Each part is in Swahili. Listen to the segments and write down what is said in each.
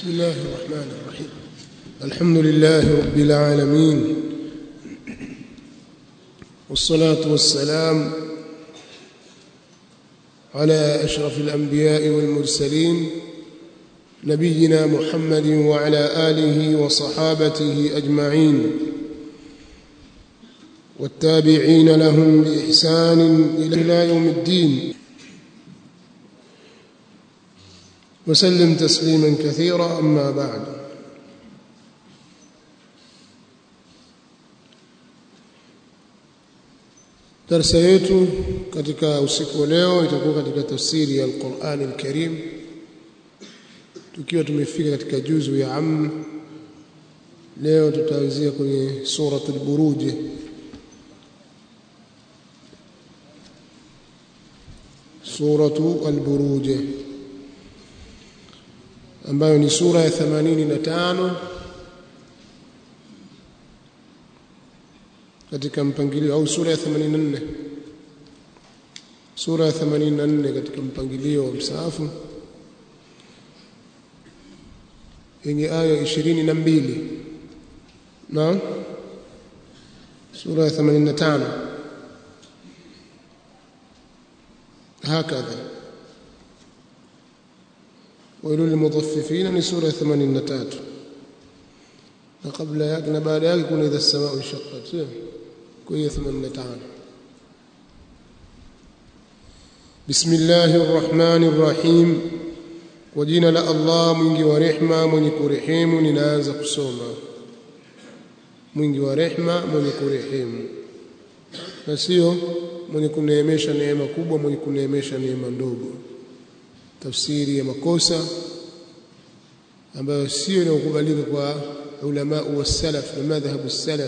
بسم الله الرحمن الرحيم الحمد لله رب العالمين والصلاة والسلام على أشرف الأنبياء والمرسلين نبينا محمد وعلى آله وصحابته أجمعين والتابعين لهم بإحسان إلى يوم الدين وسلم تسليما كثيرا أما بعد darsa yetu katika usiku wa leo itakuwa katika tafsiri ya Al-Qur'an Al-Karim tukiwa tumefika katika juzu ya am leo tutaanzia kwenye surat al-Buruj suratu al-Buruj ambayo ni sura ya 85 katika mpangilio au sura ya 84 sura ya 84 katika mpangilio wa msaafu yenye aya 22 na sura ya 85 هكذا ويل للمطففين ni sura ya 83 na kabla yake na baada yake kuna idha samaa inshaqqat sio kwa hiyo 85 بسم الله الرحمن الرحيم kwa jina la Allah mwingi wa rehma mwenye kurehemu ninaanza kusoma mwingi wa rehma mwenye kurehemu na sio mwenye kuneemesha neema kubwa mwenye kuneemesha neema ndogo tafsiri ya makosa ambayo sio inayokubalika kwa ulama wa salaf na madhhabu salaf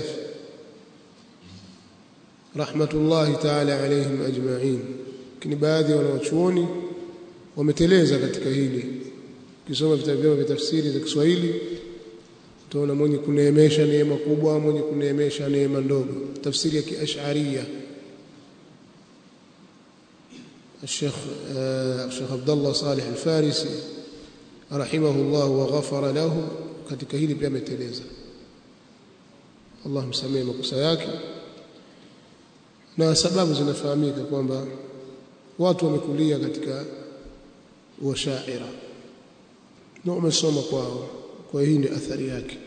rahmatullahi ta'ala alayhim ajma'in lakini baadhi ya wanawachuoni wameteleza katika hili ukisoma vitabu vyao vya tafsiri za Kiswahili utaona mwenye kuneemesha neema kubwa mwenye kuneemesha neema ndogo tafsiri ya kiash'ariyya الشيخ الشيخ عبد الله صالح الفارسي رحمه الله وغفر له katika hili pia ameteleza Allah msamehe makosa yake na sababu zinafahamika kwamba watu wamekulia katika washaira na wamesoma kwao kwa hii ndio athari yake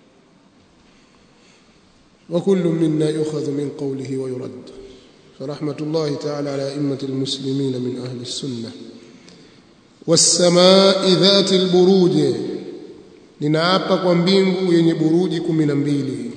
وكل منا يؤخذ من قوله ويرد فرحمة الله تعالى على أئمة المسلمين من أهل السنة والسماء ذات البروج ninaapa kwa mbingu yenye buruji kumi na mbili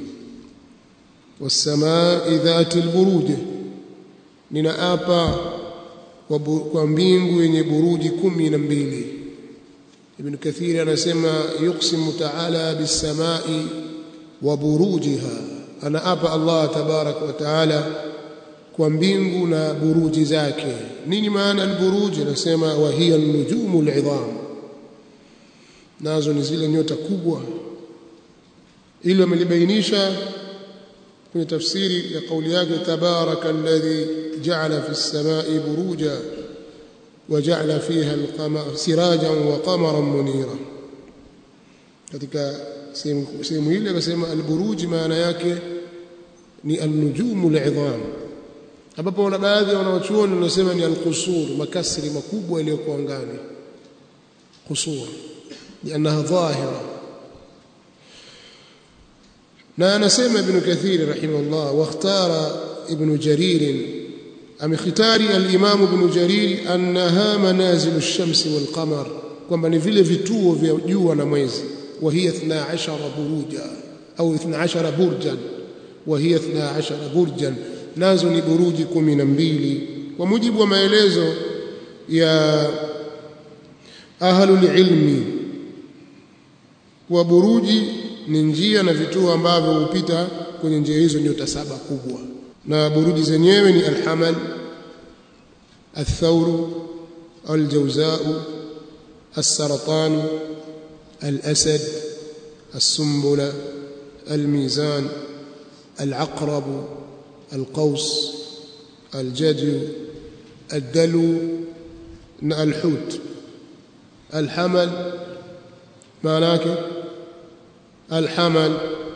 wasamai dhati lburuj ninaapa kwa, kwa mbingu yenye buruji kumi na mbili ibn kathiri anasema yuqsimu taala bisamai wa burujiha anaapa allah tabaraka wa taala kwa mbingu na buruji zake nini maana alburuji anasema wa hiya nujumu alidham nazo ni zile nyota kubwa ili wamelibainisha kwenye tafsiri ya kauli yake tabaraka alladhi ja'ala fi as-samai buruja wa ja'ala fiha al-qamara sirajan wa qamaran munira katika sehemu ile akasema alburuji maana yake ni an-nujumu al-idham ambapo wana baadhi ya wanawachuoni wanasema ni al-qusur makasri makubwa yaliyokuwa angani qusur لأنها ظاهرة na anasema ibn kathir rahimahullah wakhtara ibn jarir amekhtari al-imam ibn jarir annaha manazil ash-shams wal-qamar kwamba ni vile vituo vya jua na mwezi wa hiya 12 buruja au 12 burjan wa hiya 12 burjan nazo ni buruji 12 kwa mujibu wa maelezo ya ahlul ilmi wa buruji ni njia na vituo ambavyo hupita kwenye njia hizo nyota saba kubwa na buruji zenyewe ni alhamal الثور الجوزاء السرطان الأسد السنبلة الميزان العقرب القوس الجدي الدلو الحوت الحمل maana yake alhamal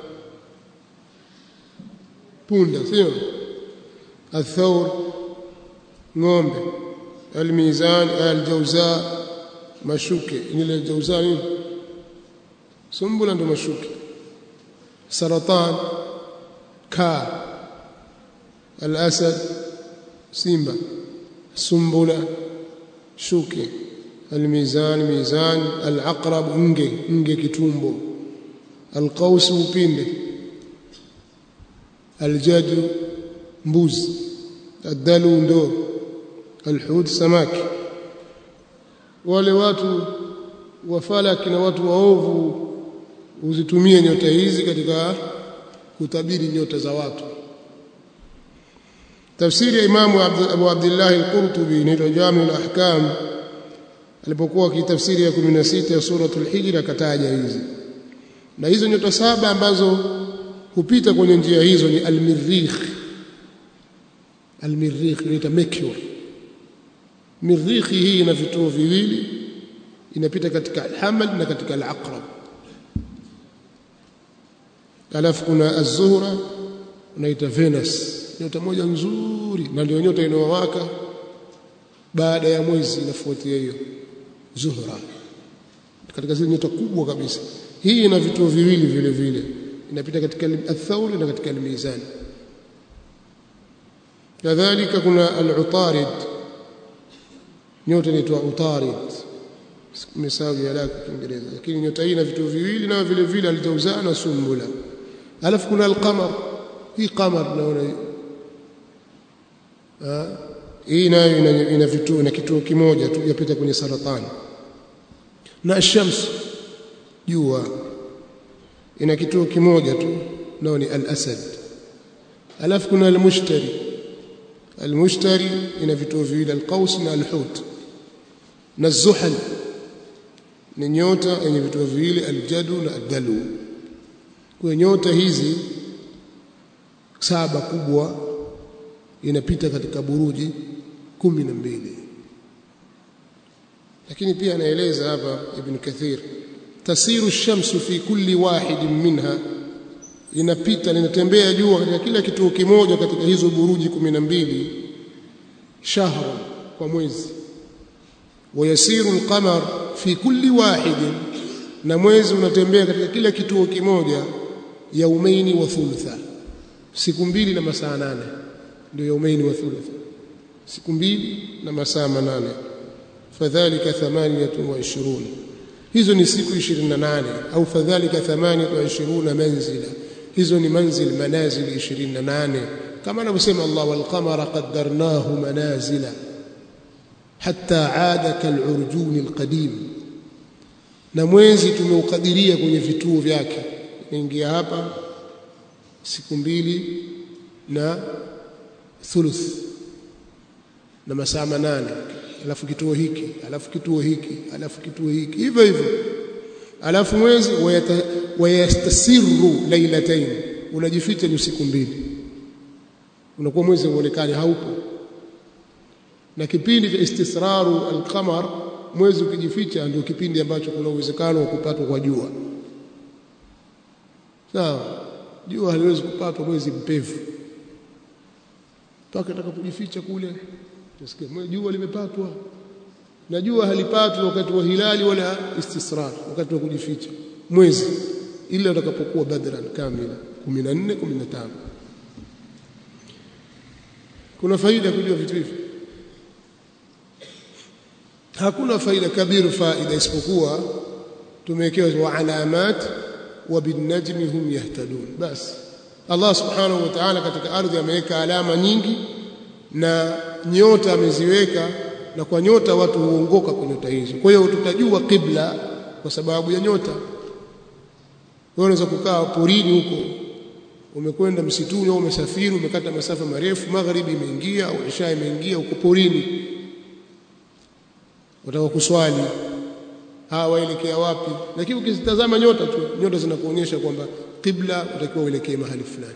punda sio الثور ng'ombe almizan aljauza mashuke ile aljauza nini sumbula ndo mashuke saratan ka alasad simba sumbula shuke almizan mizan alaqrab nge nge kitumbo alqaus upinde aljadu mbuzi الدلو ndo alhud samaki wale watu wa falaki na watu waovu uzitumie nyota hizi katika kutabiri nyota za watu tafsiri ya imamu Abu Abdullah al-Qurtubi inaitwa Jami al-Ahkam alipokuwa kitafsiri ya 16 ya suratul Hijr akataja hizi na hizo nyota saba ambazo hupita kwenye njia hizo ni al-Mirrikh al-Mirrikh inaitwa Mercury Mirrikh hii ina vituo viwili inapita katika al-Hamal na katika al-Aqrab alafu kuna az-Zuhra unaita Venus nyota moja nzuri na ndio nyota inayowaka baada ya mwezi inafuatia hiyo Zuhra katika zile nyota kubwa kabisa hii ina vituo viwili vile vile inapita katika al-Thawr na katika al-Mizan kadhalika kuna al-Utarid nyota inaitwa Utarid mesahau ya lake Kiingereza lakini nyota hii ina vituo viwili na vile vile al-Jawza na Sumbula alafu kuna al-Qamar hii qamar naona hii nayo ina, ina vituo na kituo kimoja tu yapita kwenye saratani na shams jua ina kituo kimoja tu nao ni al-asad alafu kuna al-mushtari al-mushtari ina vituo viwili al-qaus na al-hut na zuhal ni nyota yenye vituo viwili al-jadu na ad-dalu kwa nyota hizi saba kubwa inapita katika buruji kumi na mbili lakini pia anaeleza hapa ibn kathir tasiru shamsu fi kulli wahidin minha inapita linatembea jua katika kila kituo kimoja katika hizo buruji kumi na mbili shahra kwa mwezi wayasiru alqamar fi kulli wahidin na mwezi unatembea katika kila kituo kimoja yaumaini wa thulutha siku mbili na masaa nane ndio yaumaini wa thulutha siku mbili na masaa manane fadhalika 28 hizo ni siku 28 au fadhalika 28 manzila hizo ni manzil manazil 28 kama anavyosema Allah wal qamara qaddarnahu manazila hatta aada kal'urjun alqadim na mwezi tumeukadiria kwenye vituo vyake inaingia hapa siku mbili na thuluth na masaa manane alafu kituo hiki alafu kituo hiki alafu kituo hiki hivyo hivyo alafu mwezi wayastasiru lailatayn unajificha ni siku mbili unakuwa mwezi uonekane haupo na kipindi cha istisraru alqamar mwezi ukijificha ndio kipindi ambacho kuna uwezekano wa kupatwa kwa jua sawa jua haliwezi kupatwa mwezi mpevu mpaka atakapojificha kule utasikia jua limepatwa na jua halipatwi wakati wa hilali wala istisrar wakati wa kujificha mwezi ila utakapokuwa badran kamila 14 15 kuna faida kujua vitu hivi hakuna faida kabiru faida isipokuwa tumewekewa wa alamat wa binajmi hum yahtadun basi Allah subhanahu wa ta'ala katika ardhi ameweka alama nyingi na nyota ameziweka na kwa nyota watu huongoka kwa nyota hizo kwa hiyo tutajua kibla kwa sababu ya nyota wewe unaweza kukaa porini huko umekwenda msituni au umesafiri umekata masafa marefu magharibi imeingia au isha imeingia uko porini utaka kuswali hawa waelekea wapi lakini ukizitazama nyota tu nyota zinakuonyesha kwamba kibla utakiwa uelekee mahali fulani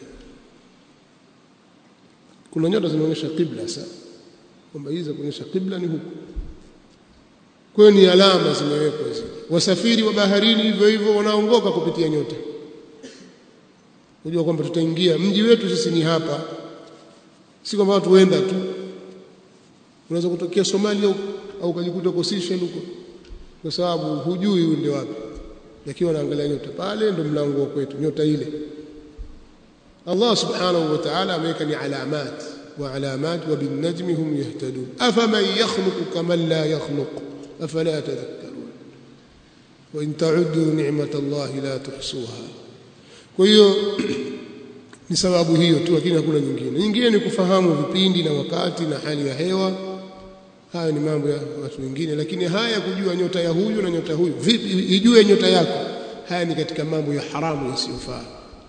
kuna nyota zinaonyesha kibla sasa kwamba hizi kuonyesha kibla ni huku kwa hiyo ni alama zimewekwa hizo wasafiri wa baharini hivyo hivyo wanaongoka kupitia nyota kujua kwamba tutaingia mji wetu sisi ni hapa si kwamba watu wenda tu unaweza kutokea Somalia huko au ukajikuta uko Seychelles huko kwa sababu hujui uende wapi lakini wanaangalia nyota pale ndo mlango wa kwetu nyota ile Allah subhanahu wa ta'ala ameweka ni alamat wa alamat wa bin najmi hum yahtadun afaman yakhluqu kaman la yakhluq afala tadhakkarun wa in ta'uddu ni'mat Allah la tuhsuha kwa hiyo ni sababu hiyo tu lakini hakuna nyingine nyingine ni kufahamu vipindi na wakati na hali ya hewa haya ni mambo ya watu wengine lakini haya kujua nyota ya huyu na nyota huyu vipi ijue nyota yako haya ni katika mambo ya haramu yasiyofaa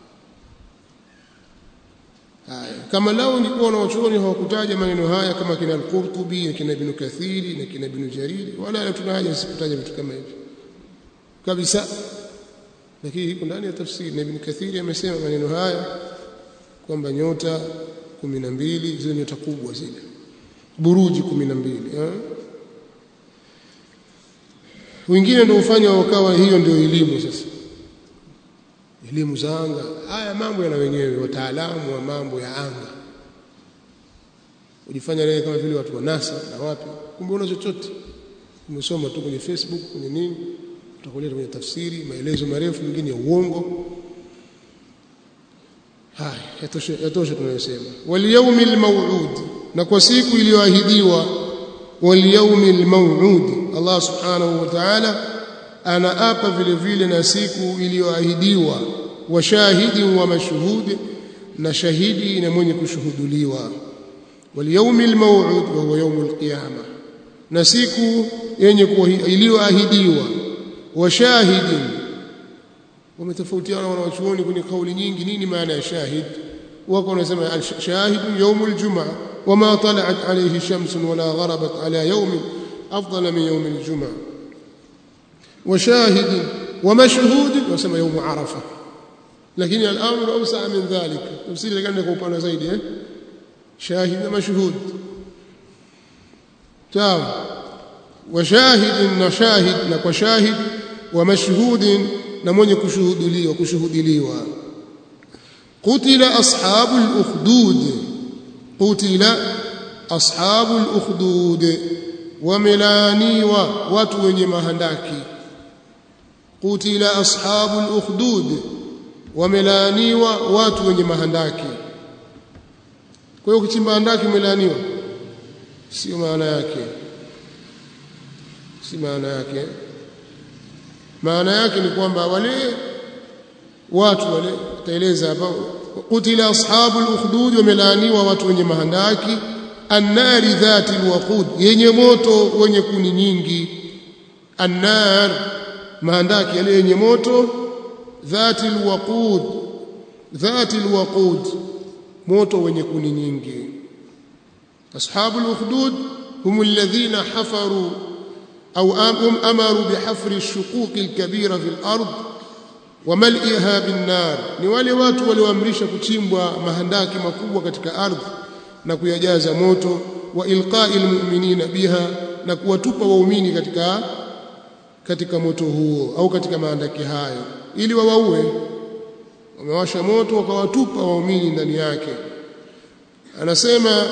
haya kama lao nilikuwa na wachuoni hawakutaja maneno haya kama kina al-Qurtubi na kina Ibn Kathiri na kina Ibn Jariri wala tuna haja sikutaja vitu kama hivi kabisa lakini iko ndani ya tafsiri na Ibn Kathiri amesema maneno haya kwamba nyota 12 zile nyota kubwa zile buruji 12 eh wengine ndio ufanya wakawa hiyo ndio elimu sasa elimu za anga haya mambo yana wenyewe wataalamu wa mambo ya anga ujifanya leo kama vile watu wa NASA na wapi kumbe una chochote umesoma tu kwenye Facebook kwenye nini utakuleta kwenye tafsiri maelezo marefu mengine ya uongo haya yatosha yatosha tunayosema wal yawmil maw'ud na kwa siku iliyoahidiwa wal yawmil maw'ud Allah subhanahu wa ta'ala anaapa vile vile na siku iliyoahidiwa wa shahidi wa mashhud na shahidi na mwenye kushuhuduliwa wal yawmil maw'ud wa huwa yawmul qiyamah na siku yenye iliyoahidiwa wa shahidin wametofautiana wanawachuoni kwenye kauli nyingi nini maana ya shahid wako wanasema shahid yawmul jumaa wama tala'at alayhi shamsun wala gharabat ala yawmin afdala min yawm aljumaa وشاهد ومشهود وسمى يوم عرفه لكن الامر اوسع من ذلك تفسير كان يكون upana zaidi eh شاهد ومشهود تمام وشاهد وشاهد na شاهد ومشهود na mwenye kushuhudiliwa kushuhudiliwa qutila ashabul ukhdud qutila ashabul ukhdud wamelaniwa watu wenye mahandaki qutila ashabul ukhdud wamelaniwa watu wenye mahandaki kwa hiyo kuchimba handaki umelaniwa sio maana yake si maana yake maana yake ni kwamba wale watu wale taeleza hapa qutila ashabul ukhdud wamelaniwa watu wenye mahandaki annari dhati alwaqud yenye moto wenye kuni nyingi annar mahandaki yale yenye moto dhati alwaqud dhati alwaqud moto wenye kuni nyingi ashabu alukhdud hum alladhina hafaru au amaru bihafri alshuquq alkabira fi alard wamal'iha binnar ni wale watu walioamrisha kuchimbwa mahandaki makubwa katika ardhi na kuyajaza moto wa ilqa'i almu'minina biha na kuwatupa waumini katika katika moto huo au katika maandaki hayo ili wawaue wamewasha moto wakawatupa waumini ndani yake anasema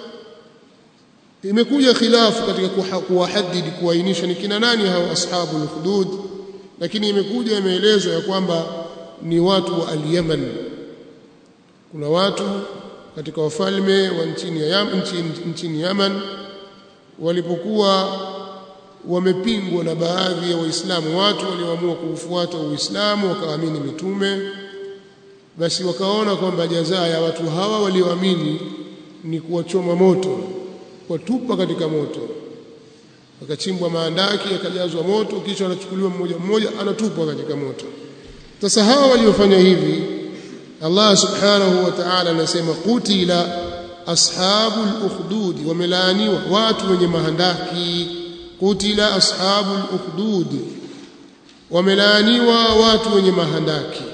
imekuja khilafu katika kuwahadidi kuainisha ni kina nani hao ashabu al-hudud lakini imekuja imeelezwa ya kwamba ni watu wa al-Yaman kuna watu katika wafalme wa nchini ya Yaman, nchini, nchini Yaman walipokuwa wamepingwa na baadhi ya waislamu watu walioamua kuufuata uislamu wakaamini mitume basi wakaona kwamba jazaa ya watu hawa walioamini ni kuwachoma moto kuwatupa katika moto wakachimbwa maandaki yakajazwa moto kisha anachukuliwa mmoja mmoja anatupwa katika moto sasa hawa waliofanya hivi Allah subhanahu wa ta'ala anasema qutila ashabul ukhdud wamelaaniwa watu wenye mahandaki qutila ashabul ukhdud wamelaaniwa watu wenye mahandaki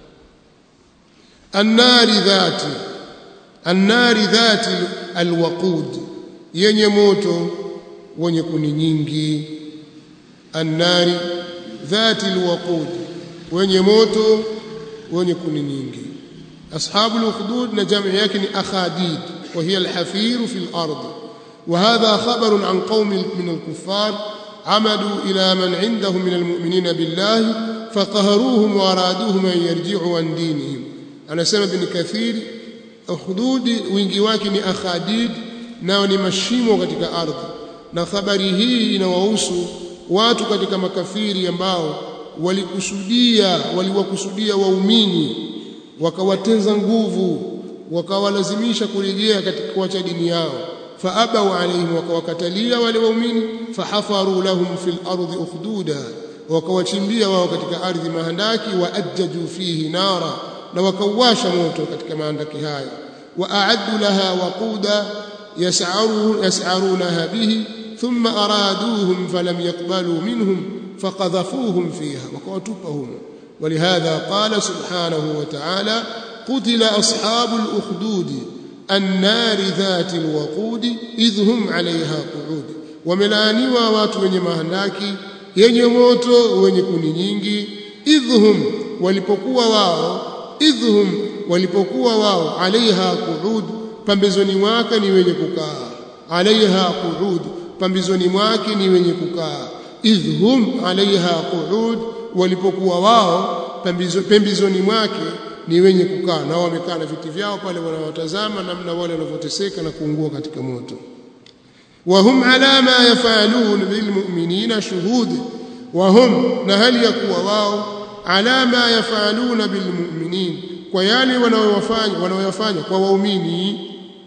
annari dhati annari dhati alwaqud yenye moto wenye kuni nyingi annari dhati alwaqud wenye moto wenye kuni nyingi ashabu alukhdud na jamu yake ni akhadid wa hiya alhafir fi al-ard وهذا خبر عن قوم من الكفار عمدوا إلى من عندهم من المؤمنين بالله فقهروهم وأرادوهم أن يرجعوا عن دينهم أنا سمع بن كثير أخدود وينجواك ni أخاديد nao ni mashimo katika ardhi na habari hii inawahusu watu katika makafiri ambao walikusudia waliwakusudia waumini wakawatenza nguvu wakawalazimisha kurejea katika kuacha dini yao faabau alaihim wakawakatalia wale waumini fahafaru lahum fil ardi ukhduda wakawachimbia wao katika ardhi mahandaki waajjaju fihi nara na wakauwasha moto katika mahandaki haya waaaddu laha waquda yas'arunaha bihi thumma araduhum falam yaqbalu minhum faqadhafuhum fiha wakawatupahum ولهذا قال سبحانه وتعالى قتل أصحاب الأخدود النار ذات الوقود إذ هم عليها قعود وملانيوا watu wenye mahandaki yenye moto wenye kuni nyingi idhhum walipokuwa wao idhhum walipokuwa wao alaiha qu'ud pambezoni mwake ni wenye kukaa alaiha qu'ud pambezoni mwake ni wenye kukaa idhhum alaiha qu'ud walipokuwa wao pembezoni mwake ni wenye kukaa nao wamekaa na viti vyao pale wanawatazama namna wale wanavyoteseka na kuungua katika moto wahum ala ma yafalun bilmu'minina shuhud wahum na hali ya kuwa wao ala ma yafaluna bilmu'minin kwa yale wanaoyafanya wanaoyafanya kwa waumini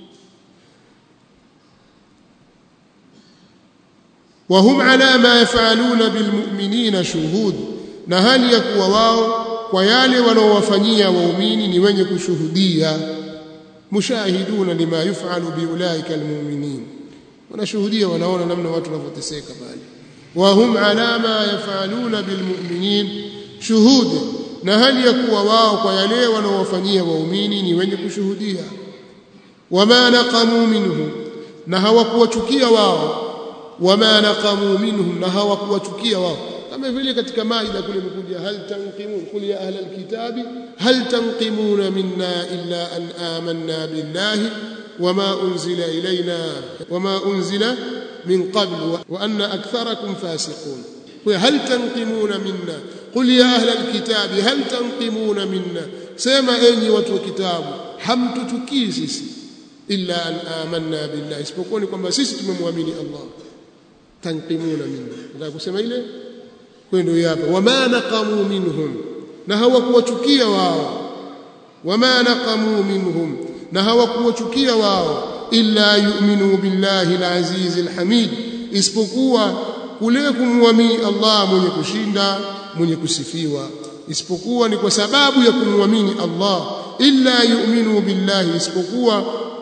wahum ala ma yafaluna bilmu'minina shuhud na hali ya kuwa wao kwa yale wanaowafanyia waumini ni wenye kushuhudia mushahiduna lima yufalu biulaika almu'minin wanashuhudia wanaona namna watu wanavyoteseka pale wa hum ala ma yafaluna bilmu'minin shuhud na hali ya kuwa wao kwa yale wanaowafanyia waumini ni wenye kushuhudia wama naqamu minhum na hawakuwachukia wao wama naqamu minhum na hawakuwachukia wao kama vile katika maida kule imekuja hal tanqimun qul ya ahla alkitabi hal tanqimuna minna illa an amanna billahi wama unzila ilayna wama unzila min qabl wa anna aktharakum fasiqun hal tanqimuna minna qul ya ahla alkitabi hal tanqimuna minna sema enyi watu wa kitabu hamtutukii sisi illa an amanna billahi isipokuwa ni kwamba sisi tumemwamini Allah tanqimuna minna nataka kusema ile kwa ndio hapa wama naqamu minhum na hawakuwachukia wao wama naqamu minhum na hawakuwachukia wao illa yu'minu billahi al-aziz al-hamid isipokuwa kule kumwamini Allah mwenye kushinda mwenye kusifiwa isipokuwa ni kwa sababu ya kumwamini Allah illa yu'minu billahi isipokuwa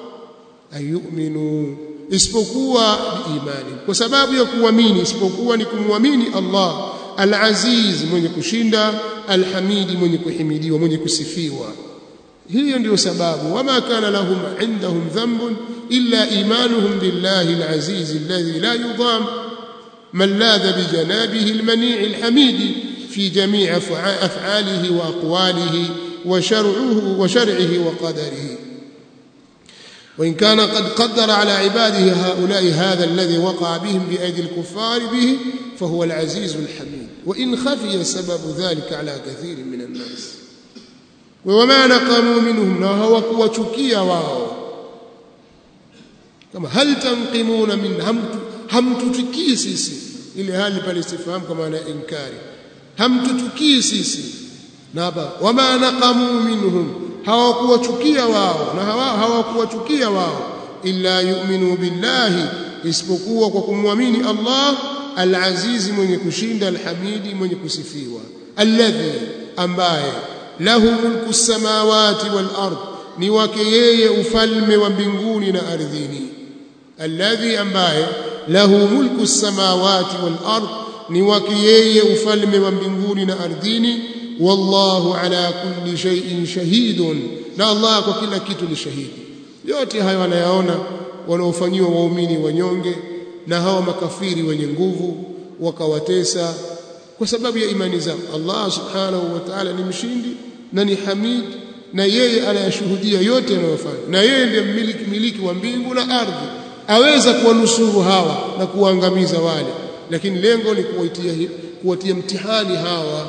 ayu'minu isipokuwa biimani kwa sababu ya kuamini isipokuwa ni kumwamini Allah al-aziz mwenye kushinda al-hamidi mwenye kuhimidiwa mwenye kusifiwa hiyo ndiyo sababu wama kana lahum indahum dhanbun illa imanuhum billahi al-aziz alladhi la yudam man ladha bijanabihi al-mani' al-hamid fi jami' af'alihi wa aqwalihi wa shar'uhu wa shar'ihi wa qadarihi وإن كان قد قدر على عباده هؤلاء هذا الذي وقع بهم بأيدي الكفار به فهو العزيز الحميد وإن خفي سبب ذلك على كثير من الناس وما نقموا منهم نهوا وشكيا واو كما هل تنقمون من هم هم تتكي سيسي إلى هذه الاستفهام كما أنا إنكاري هم تتكي سيسي نابا وما نقموا منهم hawakuwachukia wao na hawakuwachukia wao illa yu'minu billahi isipokuwa kwa kumwamini Allah al-azizi mwenye kushinda al-hamidi mwenye kusifiwa alladhi ambaye lahu mulku samawati wal ard ni wake yeye ufalme wa mbinguni na ardhini alladhi ambaye lahu mulku samawati wal ard ni wake yeye ufalme wa mbinguni na ardhini wallahu ala kulli shay'in shahidun na Allah kwa kila kitu ni shahidi yote hayo wanayaona wanaofanyiwa waumini wanyonge na hawa makafiri wenye nguvu wakawatesa kwa sababu ya imani zao Allah subhanahu wa ta'ala ni mshindi na ni hamid na yeye anayashuhudia yote yanayofanya na yeye ndiye mmiliki miliki wa mbingu na ardhi aweza kuwanusuru hawa na kuwaangamiza wale lakini lengo ni kuwatia kuwatia mtihani hawa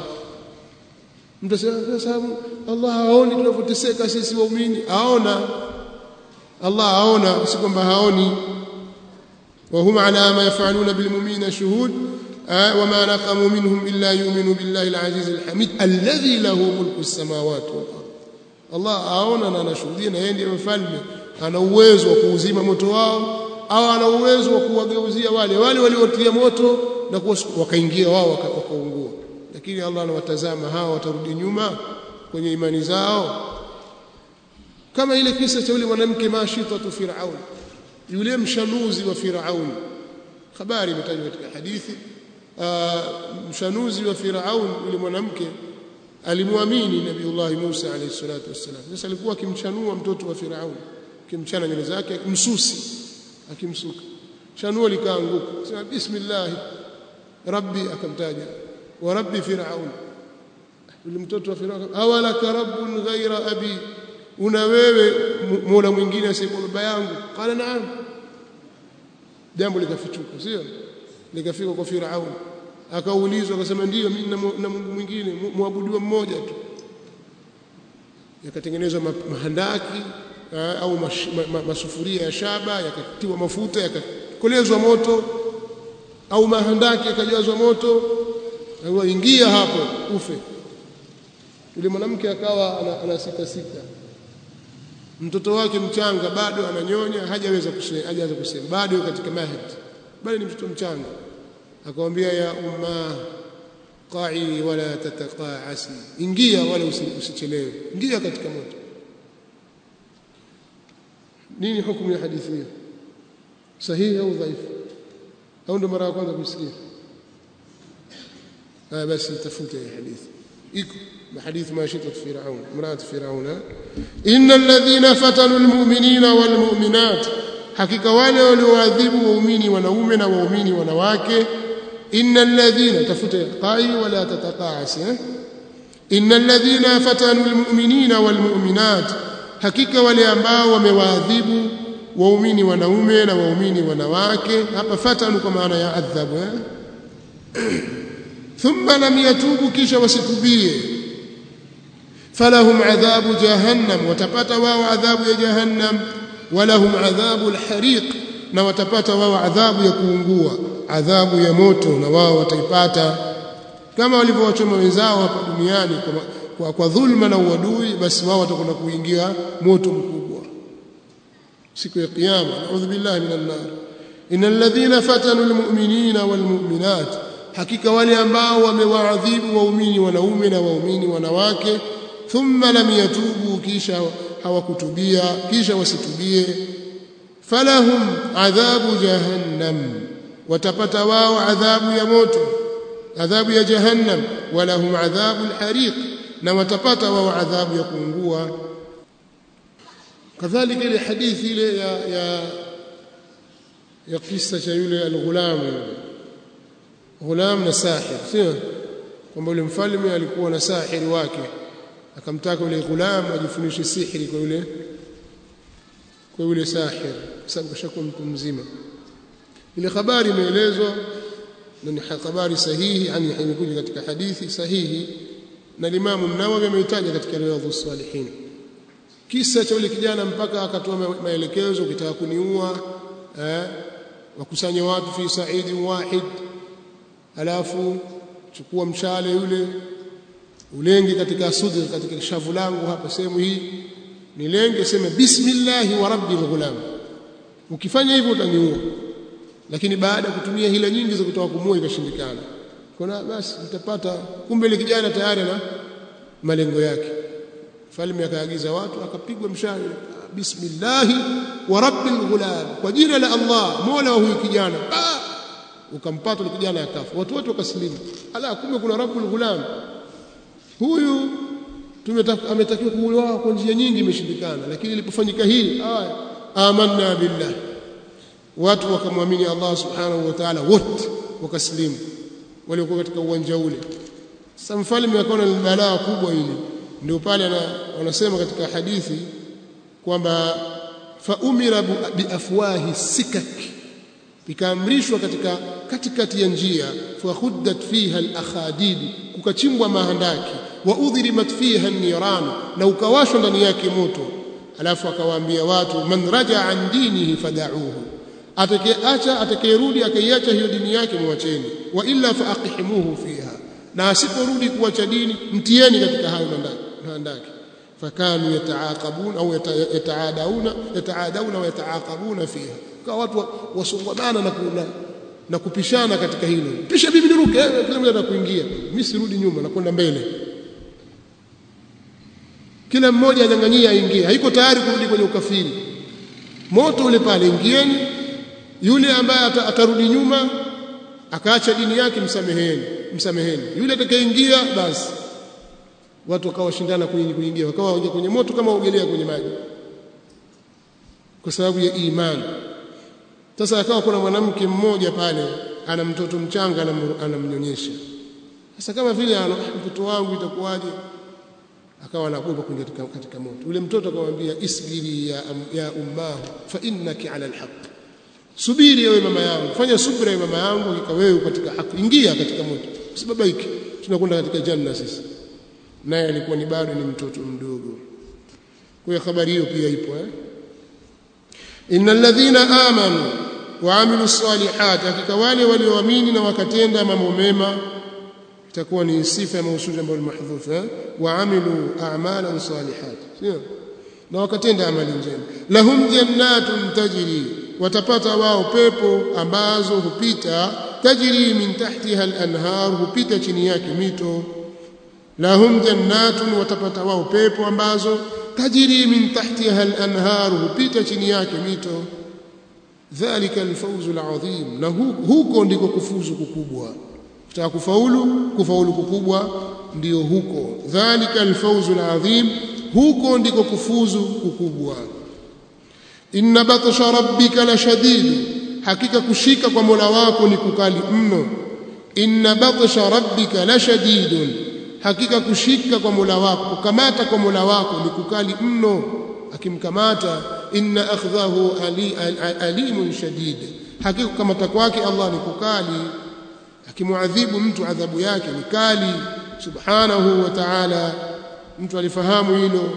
mtasema sababu Allah haoni tunavyoteseka sisi waumini aona Allah aona si kwamba haoni wa huma ala ma yafaluna bil mu'minina shuhud وما نقموا منهم إلا يؤمنوا بالله العزيز الحميد الذي له ملك السماوات والأرض Allah aona na anashuhudia na yeye ndiye mfalme ana uwezo wa kuuzima moto wao au ana uwezo wa kuwageuzia wale wale waliotia moto na wakaingia wao wakaungua lakini Allah anawatazama hawa watarudi nyuma kwenye imani zao kama ile kisa cha yule mwanamke mashitatu Firaun yule mshanuzi wa Firaun habari imetajwa katika hadithi mshanuzi wa Firaun yule mwanamke alimwamini Nabiullah Musa alayhi salatu wassalam. Sasa alikuwa akimchanua mtoto wa Firaun, akimchana nywele zake, msusi akimsuka, chanuo likaanguka, sema bismillah rabbi, akamtaja wa rabbi Firaun. Yule mtoto wa Firaun, awalaka rabbun ghaira abi, una wewe mola mwingine asiyekuwa baba yangu? Qala naam. Jambo likafichuka, sio likafika kwa Firaun akaulizwa akasema ndiyo mimi na Mungu mwingine muabudiwa mmoja tu yakatengenezwa mahandaki au masufuria ya shaba yakatiwa mafuta yakakolezwa moto au mahandaki yakajazwa moto ingia hapo ufe yule mwanamke akawa ana, ana sita sita mtoto wake mchanga bado ananyonya hajaweza kusema hajaweza kusema bado katika mahad bado ni mtoto mchanga akamwambia ya umma qa'i wala tataqa'asi ingia wala usichelewe ingia katika moto nini hukumu ya hadithi hiyo sahihi au dhaifu au ndo mara ya kwanza kusikia ah basi tafute hii hadithi iko حديث ماشطة فرعون امرأة فرعون إن الذين فتنوا المؤمنين والمؤمنات hakika wale walioadhibu waumini wanaume na waumini wanawake innal ladhina tafuta qai wala tataqaas innal ladhina fatanu almu'minina walmu'minat hakika wale ambao wamewaadhibu waumini wanaume na waumini wanawake hapa fatanu kwa maana ya adhabu eh? thumma lam yatubu kisha wasitubie falahum adhabu jahannam watapata wao adhabu ya jahannam walahum adhabu alhariq na watapata wao adhabu ya kuungua adhabu ya moto na wao wataipata kama walivyowachoma wenzao hapa duniani kwa, kwa, kwa dhulma na uadui basi wao watakwenda kuingia moto mkubwa siku ya kiyama naudhu billahi minan nar innal ladhina fatanu almu'minina walmu'minat hakika wale ambao wamewaadhibu waumini wanaume na waumini wanawake thumma lam yatubu kisha hawakutubia kisha wasitubie falahum adhabu jahannam watapata wao adhabu ya moto adhabu ya jahannam walahum adhabu alhariq na watapata wao adhabu ya kuungua kadhalika ile hadithi ile ya ya ya kisa cha yule alghulam ghulam na sahir sio kwamba yule mfalme alikuwa na sahiri wake akamtaka yule ghulam ajifunishe sihiri kwa yule kwa yule sahir kwa sababu kashakuwa mtu mzima ile habari imeelezwa na ni habari sahihi yani imekuja katika hadithi sahihi na Imam Nawawi ameitaja katika Riyadhus Salihin kisa cha yule kijana mpaka akatoa maelekezo ukitaka kuniua eh wakusanye watu fi sa'idi wahid alafu chukua mshale yule ulenge katika sudri katika shavu langu hapa sehemu hii nilenge sema bismillah wa rabbil ghulam ukifanya hivyo utaniua lakini baada ya kutumia hila nyingi za kutoa kumua ikashindikana kuna basi mtapata kumbe ile kijana tayari na malengo yake falme akaagiza watu akapigwa mshale bismillah wa rabbil ghulam kwa jina la Allah mola wa huyu kijana ukampata yule kijana akafa watu wote wakasilimu ala kumbe kuna rabbul ghulam huyu ametakiwa kuuawa kwa njia nyingi imeshindikana lakini ilipofanyika hili aya amanna billah watu wakamwamini Allah subhanahu wa ta'ala wote wakaslimu waliokuwa katika uwanja ule sasa mfalme akaona ni balaa kubwa hili ndio pale wanasema katika hadithi kwamba faumira biafwahi sikak ikaamrishwa katika katikati ya njia fakhuddat fiha alakhadid kukachimbwa mahandaki wa udhirimat fiha niran na ukawashwa ndani yake moto alafu akawaambia watu man raja an dinihi fadauhu atakayeacha atakayerudi akaiacha hiyo dini yake mwacheni wa illa faaqihimuhu fiha na asiporudi kuacha dini mtieni katika hayo mahandaki fakanu yataaqabuna au yataadauna yataadauna wa yataaqabuna fiha kwa watu wasongomana na kuna na kupishana katika hilo pisha bibi niruke kila mmoja anakuingia mimi sirudi nyuma na kwenda mbele kila mmoja anyang'anyia aingie haiko tayari kurudi kwenye ukafiri moto ule pale ingieni yule ambaye atarudi nyuma akaacha dini yake msameheni msameheni yule atakayeingia basi watu wakawa shindana kuingia wakawa waingia kwenye moto kama ogelea kwenye maji kwa sababu ya imani sasa akawa kuna mwanamke mmoja pale ana mtoto mchanga anamnyonyesha sasa kama vile mtoto wangu itakuwaje akawa anaogopa kuingia katika, katika moto yule mtoto akamwambia isbiri ya, ya ummahu fa innaki ala alhaq subiri ewe mama yangu fanya subira ewe mama yangu hakika wewe katika haki ingia katika moto usibabaike tunakwenda katika janna sisi naye alikuwa ni bado ni mtoto mdogo kwa hiyo habari hiyo pia ipo eh innal ladhina amanu wa amilu salihat hakika wale walioamini na wakatenda mambo mema itakuwa ni sifa ya mausuli ambayo ni mahdhuf eh wa amilu a'malan salihat sio na wakatenda amali njema lahum jannatun tajri watapata wao pepo ambazo hupita tajri min tahtiha al-anhar hupita chini yake mito lahum jannatun watapata wao pepo ambazo tajri min tahtiha al-anhar hupita chini yake mito dhalika al-fawzu al-azim na huko ndiko kufuzu kukubwa kutaka kufaulu kufaulu kukubwa ndio huko dhalika al-fawzu al-azim huko ndiko kufuzu kukubwa inna batsha rabbika la shadid hakika kushika kwa Mola wako ni kukali mno inna batsha rabbika la shadidun hakika kushika kwa Mola wako kukamata kwa Mola wako ni kukali mno akimkamata inna akhdhahu ali, alimun shadid hakika kukamata kwake Allah ni kukali akimuadhibu mtu adhabu yake ni kali subhanahu wa ta'ala mtu alifahamu hilo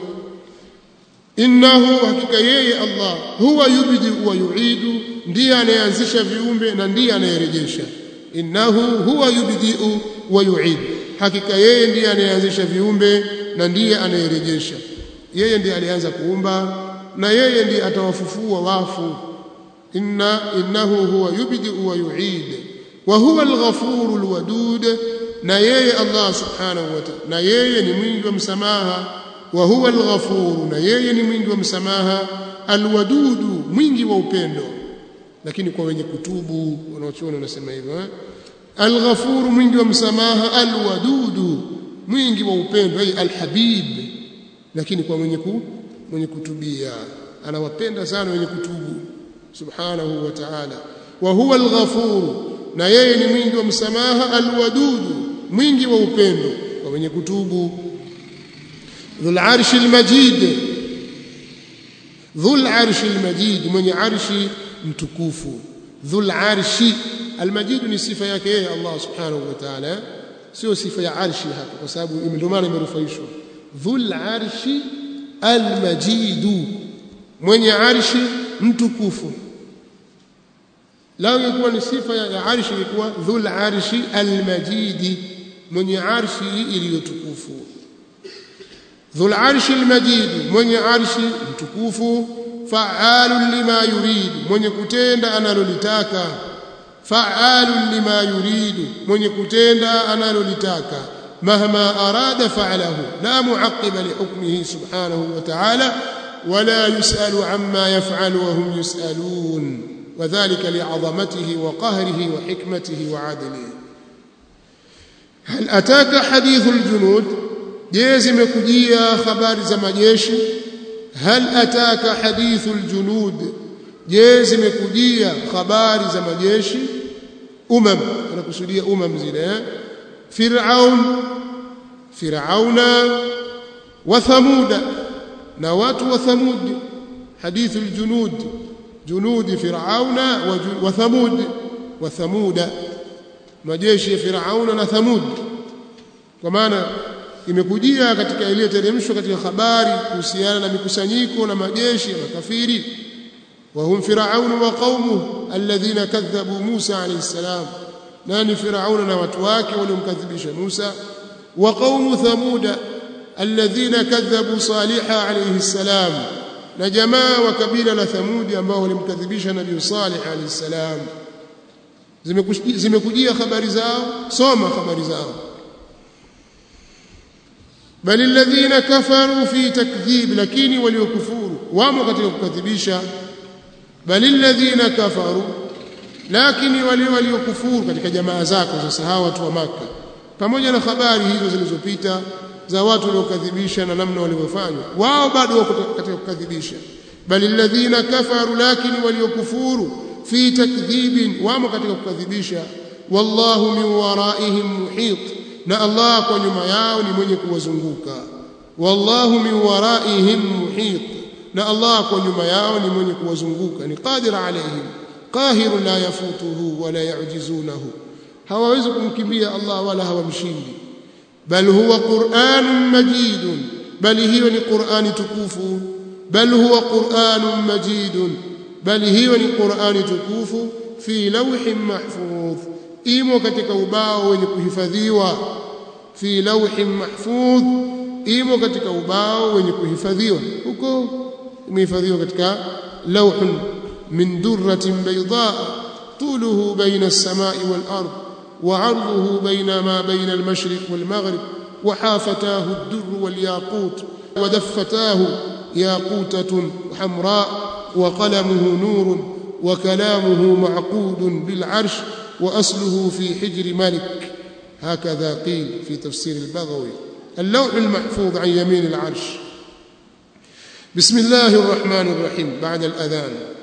innahu hakika yeye Allah huwa yubdi wa yuidu ndiye anayeanzisha viumbe na ndiye anayerejesha innahu huwa yubdi wa yuidu hakika yeye ndiye anayeanzisha viumbe na ndiye anayerejesha yeye ndiye alianza kuumba na yeye ndiye atawafufua wafu inna innahu huwa yubdi wa yuid wa huwa al-ghafuru al-wadud na yeye Allah subhanahu wa ta'ala na yeye ni mwingi wa msamaha wa huwa al-ghafuru na yeye ni mwingi wa msamaha al-wadudu mwingi wa upendo lakini kwa wenye kutubu wanaochuona wanasema hivyo eh? al-ghafuru mwingi wa msamaha al-wadudu mwingi wa upendo ay al-habib lakini kwa mwenye ku, mwenye kutubia anawapenda sana wenye kutubu subhanahu wa ta'ala wa huwa al-ghafuru na yeye ni mwingi wa msamaha al-wadudu mwingi wa upendo kwa wenye kutubu dhul arshi al-majid dhul arshi al-majid mwenye arshi mtukufu dhul arshi al-majid ni sifa yake yeye Allah subhanahu wa ta'ala sio sifa ya arshi hapa kwa sababu ndio maana imerufaishwa dhul arshi al-majid mwenye arshi mtukufu lao ingekuwa ni sifa ya, ya arshi ilikuwa dhul arshi al-majid mwenye arshi iliyotukufu dhul arshi al-majid mwenye arshi mtukufu fa'alun lima yurid mwenye kutenda analolitaka fa'alun lima yurid mwenye kutenda analolitaka mahma arada fa'alahu la mu'aqqiba li hukmihi subhanahu wa ta'ala ولا يسأل عما يفعل وهم يسألون وذلك لعظمته وقهره وحكمته وعدله هل أتاك حديث الجنود جيزم كجيا خبار زمجيش هل أتاك حديث الجنود جيزم كجيا خبار زمجيش umam anakusudia umam zile eh? fir'aun fir'auna wa thamuda na watu wa thamud hadithu aljunud junud fir'auna wa thamud wa thamuda majeshi ya fir'auna na thamud kwa maana imekujia katika iliyoteremshwa katika habari kuhusiana na mikusanyiko na majeshi ya makafiri وهم فرعون وقومه الذين كذبوا موسى عليه السلام ناني فرعون وتواك ولمكذبش موسى وقوم ثمود الذين كذبوا صالح عليه السلام نجماعة وكبيلة ثمود ambao walimkadhibisha nabii Salih alayhi salam zimekujia habari zao soma habari zao bali alladhina kafaru fi takdhib lakini waliokufuru wamo katika kukadhibisha bali alladhina kafaru lakini wale waliokufuru katika jamaa zako sasa hawa watu wa maka pamoja na habari hizo zilizopita za watu waliokadhibisha na namna walivyofanya wao bado wako katika kukadhibisha bali alladhina kafaru lakini waliokufuru fi takdhibin wamo katika kukadhibisha wallahu min waraihim muhit na Allah kwa nyuma yao ni mwenye kuwazunguka wallahu min waraihim muhit na Allah kwa nyuma yao ni mwenye kuwazunguka ni qadir alaihim qahir la yafutuhu wala yujizunahu hawawezi kumkimbia Allah wala hawamshindi bal huwa qur'anun majidun bali hiyo ni qur'ani tukufu bal huwa qur'anun majidun bali hiyo ni qur'ani tukufu fi lawhin mahfudh imo katika ubao wenye kuhifadhiwa fi lawhin mahfudh imo katika ubao wenye kuhifadhiwa huko imehifadhiwa katika lawhun min durratin bayda طوله بين السماء والأرض وعرضه بين ما بين المشرق والمغرب وحافتاه الدر والياقوت ودفتاه ياقوتة حمراء وقلمه نور وكلامه معقود بالعرش وأصله في حجر ملك هكذا قيل في تفسير البغوي اللوح المحفوظ عن يمين العرش بسم الله الرحمن الرحيم بعد الأذان